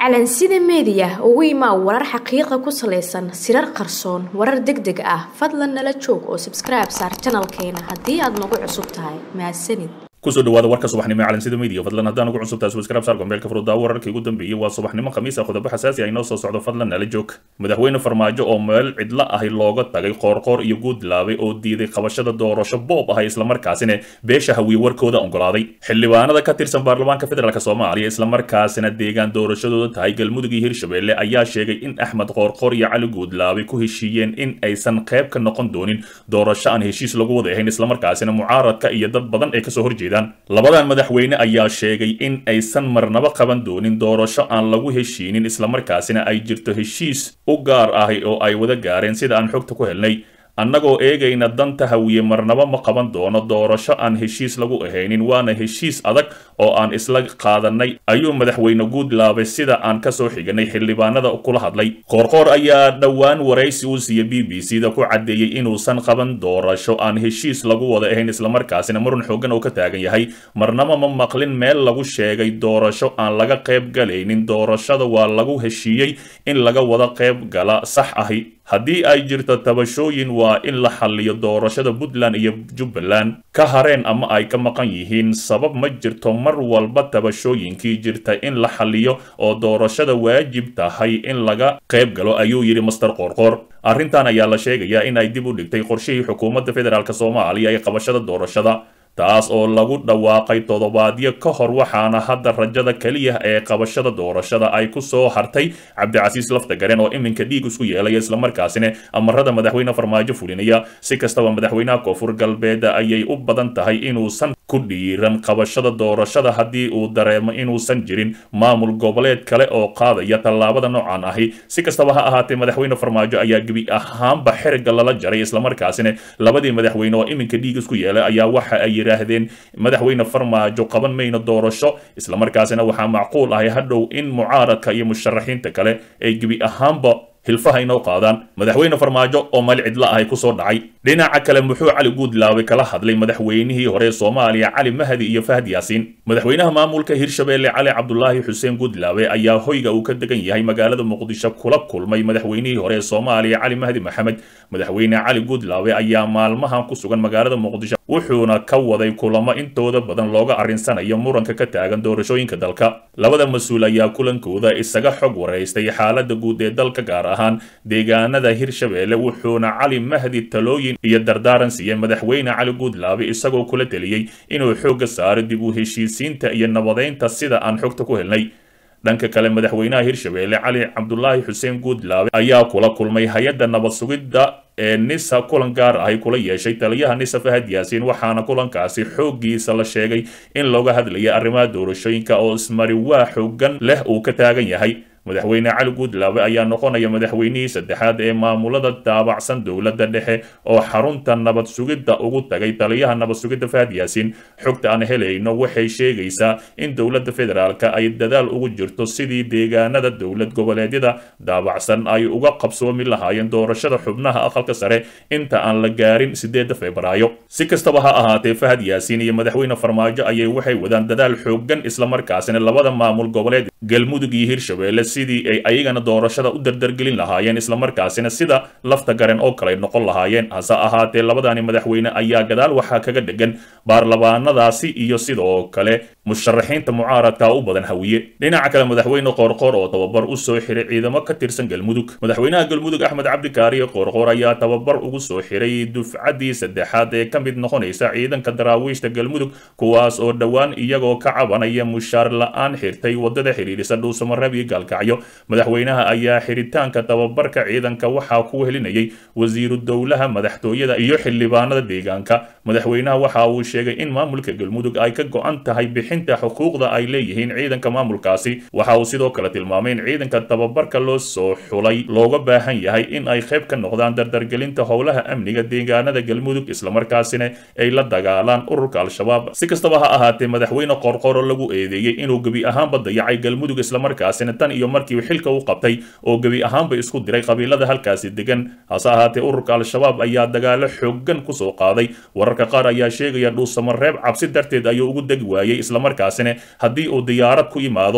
calansida meediya ugu imaa warar xaqiiqa ku salaysan sirar qarsoon warar deg deg ah fadlan nala joog oo sabskribe saar janalkeena haddii aad nagu cusub tahay mahadsanid kusoo dhawaada warka subaxnimo ee calansida media fadlan haddaan ugu cusubtahay subscribe saar gombeelka furudaawo wararkii ugu dambeeyey waa subaxnimo khamiis ah qodobo xasaasi ah inoo soo socdo fadlan nala joog madaxweyne farmaajo oo meel cidlo ahi looga tagay qoorqoor iyo guudlaabay oo diiday qabashada doorasho boob ah islamarkaasina beesha hawiye warkooda oggolaaday xildhibaanada ka tirsan baarlamaanka federaalk soomaaliya islamarkaasina deegaan doorashadooda tahay galmudug iyo hirshabelle ayaa sheegay in axmed qoorqoor iyo cali guudlaabay ku heshiiyeen in aysan qayb ka noqon doonin doorasho aan heshiis lagu wada ahayn islamarkaasina mucaaradka iyo dad badan ay kasoo horjeedaan labadan madaxweyne ayaa sheegay in aysan marnaba qaban doonin doorasho aan lagu heshiinin islamarkaasina ay jirto heshiis u gaar ahi oo ay wada gaareen sida aan xogta ku helnay annagoo eegayna danta hawiye marnaba ma qaban doono doorasho aan heshiis lagu ahaynin waana heshiis adag oo aan isla qaadanay ayuu madaxweyne guudlaabay sida aan kasoo xiganay xildhibaanada kula hadlay qoorqoor ayaa dhowaan waraysi uu siiya b b c da ku caddeeyey inuusan qaban doorasho aan heshiis lagu wada ahayn islamarkaasina murun xoogan oo ka taagan yahay marnaba ma maqlin meel lagu sheegay doorasho aan laga qayb galaynin doorashada waa lagu heshiiyey in laga wada qayb gala sax ahi haddii ay jirto tabashooyin waa in la xalliyo doorashada puntland iyo jubbaland ka hareen ama ay ka maqan yihiin sabab ma jirto mar walba tabashooyinkii jirta in la xalliyo oo doorashada waajib tahay in laga qayb galo ayuu yidhi master qoorqoor arrintan ayaa la sheegayaa in ay dib u dhigtay qorshihii xukuumadda federaalk soomaaliya ee qabashada doorashada taas oo lagu dhawaaqay toddobaadyo ka hor waxaana hadda rajada keliya ee qabashada doorashada ay ku soo hartay cabdicasiis laftagaren oo iminka dhiig isku yeelaya islamarkaasina amarada madaxweyne farmaajo fulinaya si kastaba madaxweynaha koonfur galbeed ayay u badan tahay inuusan ku dhiiran qabashada doorashada haddii uu dareemo inuusan jirin maamul goboleed kale oo qaadaya tallaabada noocan ahi si kastaba ha ahaatee madaxweyne farmaajo ayaa gebi ahaanba xeriga lala jaray islamarkaasina labadii madaxweyne oo iminka dhiig isku yeelay ayaa waxa ay yidhaahdeen madaxweyne farmaajo qaban mayno doorasho islamarkaasina waxaa macquul ahay hadhow in mucaaradka iyo musharaxiinta kale ay gebi ahaanba hilfaha inoo qaadaan madaxweyne farmaajo oo meel cidla ahay kusoo dhacay dhinaca kale muxuu cali guudlaabay kala hadlay madaxweynihii hore ee soomaaliya cali mahdi iyo fahad yaasiin madaxweynaha maamulka hirshabelle cali cabdulaahi xuseen guudlaabe ayaa hoyga uu ka degan yahay magaalada muqdisho kula kulmay madaxweynihii hore ee soomaaliya cali mahdi maxamed madaxweyne cali guudlaabe ayaa maalmahan ku sugan magaalada muqdisho wuxuuna ka waday kulamo intooda badan looga arrinsanayo muranka ka taagan doorashooyinka dalka labada mas-uul ayaa kulankooda isaga xog waraystay xaalada guud ee dalka gaar ahaan deegaanada hirshabelle wuxuuna cali mahdi talooyin iyo dardaaran siiyey madaxweyne cali guudlaabe isagoo kula teliyey inuu xoogga saaro dib u heshiisiinta iyo nabadeynta sida aan xogta ku helnay dhanka kale madaxweynaha hirshabelle cali cabdulaahi xuseen guudlaabe ayaa kula kulmay hay-adda nabad sugidda ee nisa kulan gaar ahi kula yeeshay taliyaha nisa fahad yaasiin waxaana kulankaasi xooggiisa la sheegay in looga hadlaya arrimaha doorashooyinka oo ismari waa xoogan leh uu ka taagan yahay madaxweyne cali guudlaabe ayaa noqonaya madaxweynihii saddexaad ee maamulada daabacsan dowladda dhexe oo xarunta nabad sugidda ugu tagay taliyaha nabad sugidda fahad yaasiin xogta aan helayno waxay sheegaysaa in dowladda federaalka ay dadaal ugu jirto sidii deegaanada dowlad goboleedyada daabacsan ay uga qabsoomi lahaayeen doorashada xubnaha aqalka sare inta aan la gaarin sideedda febraayo si kastaba ha ahaatee fahad yaasiin iyo madaxweyne farmaajo ayay waxay wadaan dadaal xoogan islamarkaasina labada maamul goboleed galmudug iyo hirshabelle sidii ay ayagana doorashada u dardargelin lahaayeen islamarkaasina sida lafta garen oo kale noqon lahaayeen hase ahaatee labadani madaxweyne ayaa gadaal waxaa kaga dhegan baarlamaanadaasi iyo sidoo kale musharaxiinta mucaaradka u badan hawiye dhinaca kale madaxweyne qoorqoor oo tababar u soo xiray ciidamo ka tirsan galmudug madaxweynaha galmudug axmed cabdikaariye qoorqoor ayaa tababar ugu soo xiray dufcaddii saddexaad ee ka mid noqonaysa ciidanka daraawiishta galmudug kuwaas oo dhowaan iyagoo ka cabanaya mushaar la-aan xirtay wadada xidhiidhisa dhuusamareeb iyo gaalkacyo madaxweynaha ayaa xiritaanka tababarka ciidanka waxaa ku helinayay wasiiru dowlaha madaxtooyada iyo xildhibaanada deegaanka madaxweynaha waxa uu sheegay in maamulka galmudug ay ka go-an tahay bixinta xuquuqda ay leeyihiin ciidanka maamulkaasi waxa uu sidoo kale tilmaamay in ciidanka tababarka loo soo xulay looga baahan yahay in ay qayb ka noqdaan dardargelinta howlaha amniga deegaanada galmudug islamarkaasina ay la dagaalaan ururka al-shabaab si kastaba ha ahaatee madaxweyne qorqoro lagu eedeeyey inuu gebi ahaanba dayacay galmudug islamarkaasina tan iyo markii xilka u qabtay oo gebi ahaanba isku diray qabiilada halkaasi degan hase ahaatee ururka al-shabaab ayaa dagaalo xoogan kusoo qaaday wararka qaar ayaa sheegaya dhuusamareeb cabsi darteed ayuu ugu degi waayey islamarkaasina haddii uu diyaarad ku yimaado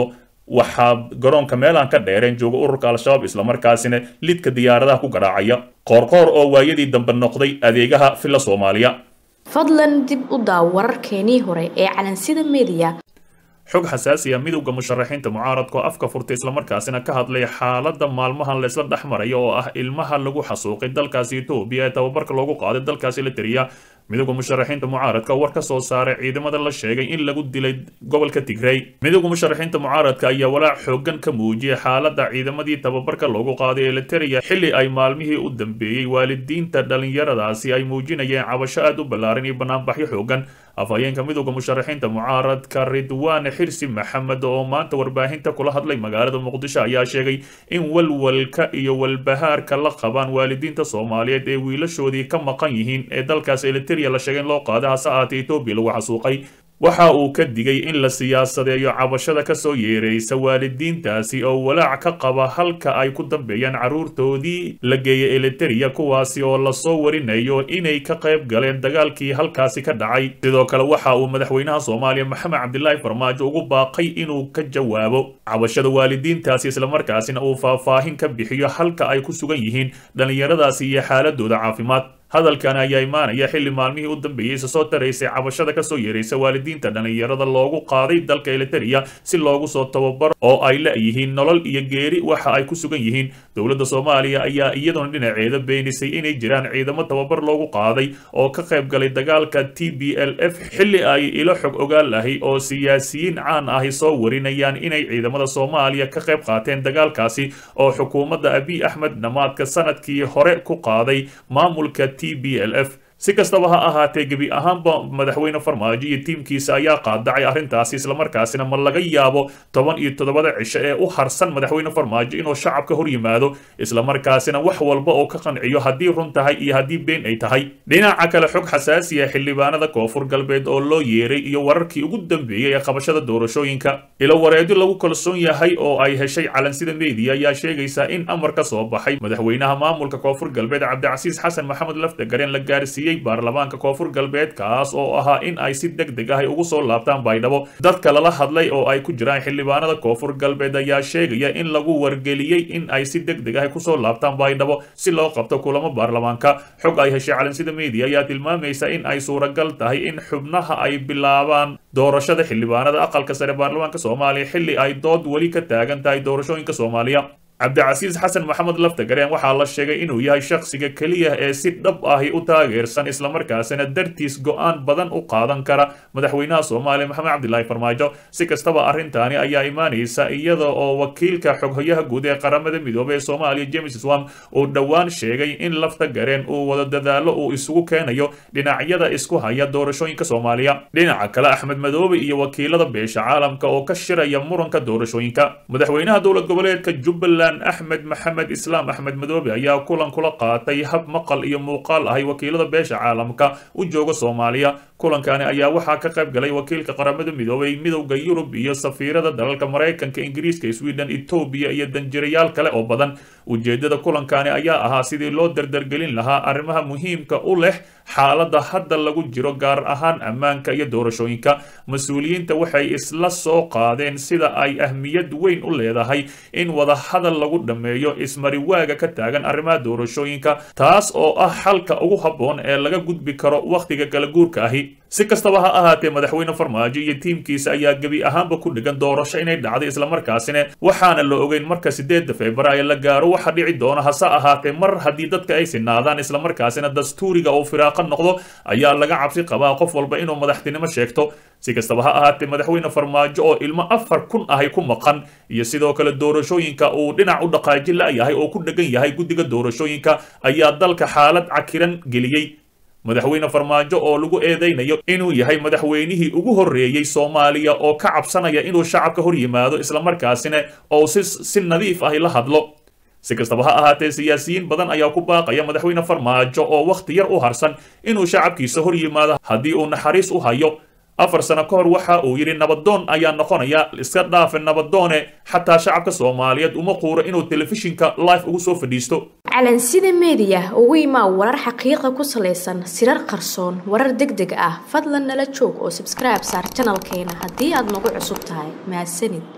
waxaa garoonka meelaan ka dheereen jooga ururka al-shabaab islamarkaasina lidka diyaaradaha ku garaacaya qoorqoor oo waayadii dambe noqday adeegaha filla soomaaliya fadlan dib u daaw wararkeenii hore ee calansida mediya xog xasaasi ah midowda musharaxiinta mucaaradka oo afka furtay islamarkaasina ka hadlay xaaladda maalmahan laysla dhex maraya oo ah ilmaha lagu xasuuqay dalkaasi etoobiya ee tababarka loogu qaaday dalkaasi la tiriya midowda musharaxiinta mucaaradka war ka soo saaray ciidamada la sheegay in lagu dilay gobolka tigrey midowda musharaxiinta mucaaradka ayaa walaac xoogan ka muujiyay xaaladda ciidamadii tababarka loogu qaaday ee la tiriya xilli ay maalmihii u dambeeyey waalidiinta dhallinyaradaasi ay muujinayeen cabasho aad u ballaaran iyo banaanbaxyo xoogan afhayeenka midowda musharaxiinta mucaaradka ridwaane xirsi maxamed oo maanta warbaahinta kula hadlay magaalada muqdisho ayaa sheegay in walwalka iyo walbahaarka la qabaan waalidiinta soomaaliyeed ee wiilashoodii ka maqan yihiin ee dalkaas eliteria la sheegay in loo qaaday hase ahaatee etoobiya lagu xasuuqay waxa uu ka digay in la siyaasadeeyo cabashada kasoo yeeraysa waalidiintaasi oo walaac ka qaba halka ay ku dambeeyaan carruurtoodii la geeyay eliteria kuwaasi oo lasoo warinayo inay ka qayb galeen dagaalkii halkaasi ka dhacay sidoo kale waxa uu madaxweynaha soomaaliya maxamed cabdilaahi farmaajo ugu baaqay inuu ka jawaabo cabashada waalidiintaasi islamarkaasina uu faahfaahin ka bixiyo halka ay ku sugan yihiin dhallinyaradaasi iyo xaaladooda caafimaad hadalkan ayaa imaanaya xilli maalmihii u dambeeyey isa soo taraysay cabashada kasoo yeeraysa waalidiinta dhallinyarada loogu qaaday dalka eliteria si loogu soo tababaro oo ay la-yihiin nolol iyo geeri waxa ay ku sugan yihiin dowladda soomaaliya ayaa iyaduna dhinaceeda beenisay inay jiraan ciidamo tababar loogu qaaday oo ka qayb galay dagaalka t b l f xilli ay ilo xog ogaal ahi oo siyaasiyiin caan ahi soo warinayaan inay ciidamada soomaaliya ka qayb qaateen dagaalkaasi oo xukuumadda abiy axmed dhamaadka sanadkii hore ku qaaday maamulka t b l f si kastaba ha ahaatee gebi ahaanba madaxweyne farmaajo iyo tiimkiisa ayaa qaadacay arrintaasi islamarkaasina ma laga yaabo toban iyo toddobada cisho ee u harsan madaxweyne farmaajo inuu shacabka hor yimaado islamarkaasina wax walba oo ka qanciyo haddii run tahay iyo haddii been ay tahay dhinaca kale xog xasaasi ah xildhibaanada koonfur galbeed oo loo yeeray iyo wararkii ugu dambeeyey ee qabashada doorashooyinka ilo wareedyo lagu kalsoon yahay oo ay heshay calansida media ayaa sheegaysa in amar ka soo baxay madaxweynaha maamulka koonfur galbeed cabdicasiis xasan maxamed laftagareen la gaarsiiyey baarlamaanka koonfur galbeed kaas oo ahaa in ay si deg deg ah ugu soo laabtaan baydhabo dadka lala hadlay oo ay ku jiraan xildhibaanada koonfur galbeed ayaa sheegaya in lagu wargeliyey in ay si deg deg ah kusoo laabtaan baydhabo si loo qabto kulamo baarlamaanka xog ay heshay calansida media ayaa tilmaamaysa in ay suuragal tahay in xubnaha ay bilaabaan doorashada xildhibaanada aqalka sare baarlamaanka soomaaliya xilli ay dood weli ka taagan tahay doorashooyinka soomaaliya cabdicasiis xasan maxamed laftagareen waxaa la sheegay inuu yahay shakhsiga keliya ee si dhab ahi u taageersan islamarkaasina dartiis go-aan badan u qaadan kara madaxweynaha soomaaliya maxamed cabdilaahi farmaajo si kastaba arrintaani ayaa imaanaysa iyada oo wakiilka xoghoyaha guud ee qaramada midoobey ee soomaaliya james swam uu dhowaan sheegay in laftagareen uu wada dadaalo uu isugu keenayo dhinacyada isku haya doorashooyinka soomaaliya dhinaca kale axmed madoobe iyo wakiilada beesha caalamka oo ka shiraya muranka doorashooyinka madaxweynaha dowlad goboleedka jubbaland axmed maxamed islaam axmed madoobe ayaa kulan kula qaatay hab maqal iyo muuqaal ahay wakiilada beesha caalamka u jooga soomaaliya kulankani ayaa waxaa ka qayb galay wakiilka qaramada midoobay midowda yurub iyo safiirada dalalka maraykanka ingiriiska sweden etoobiya iyo danjirayaal kale oo badan ujeedada kulankani ayaa ahaa sidii loo dardargelin lahaa arrimaha muhiimka u leh xaaladda hadda lagu jiro gaar ahaan ammaanka iyo doorashooyinka mas-uuliyiinta waxay isla soo qaadeen sida ay ahmiyad weyn u leedahay in wadahadal lagu dhammeeyo ismariwaaga ka taagan arrimaha doorashooyinka taas oo ah xalka ugu habboon ee laga gudbi karo wakhtiga kala guurka ahi si kastaba ha ahaatee madaxweyne farmaajo iyo tiimkiisa ayaa gebi ahaanba ku dhigan doorasho inay dhacday islamarkaasina waxaana la ogeyn marka sideedda februaayo la gaaro waxa dhici doona hase ahaatee mar haddii dadka ay sinaadaan islamarkaasina dastuuriga uu firaaqo noqdo ayaa laga cabsi qabaa qof walba inuu madaxtinimo sheegto si kastaba ha ahaatee madaxweyne farmaajo oo ilmo afar kun ahay ku maqan iyo sidoo kale doorashooyinka uu dhinac u dhaqaaji la-yahay oo ku dhegan yahay guddiga doorashooyinka ayaa dalka xaalad cakiran geliyey madaxweyne farmaajo oo lagu eedeynayo inuu yahay madaxweynihii ugu horreeyey soomaaliya oo ka cabsanaya inuu shacabka hor yimaado islamarkaasina oo si si nadiif ahi la hadlo si kastaba ha ahaatee siyaasiyiin badan ayaa ku baaqaya madaxweyne farmaajo oo wakhti yar u harsan inuu shacabkiisa hor yimaado haddii uu naxariis u hayo afar sano ka hor waxa uu yidhi nabadoon ayaa noqonaya iska dhaafe nabadoone xataa shacabka soomaaliyeed uma quuro inuu telefishinka live ugu soo fadhiisto calansida meediya ugu imaa warar xaqiiqa ku salaysan sirar qarsoon warar deg deg ah fadlan nala joog oo sabskribe saar janalkeena haddii aad nagu cusub tahay mahadsanid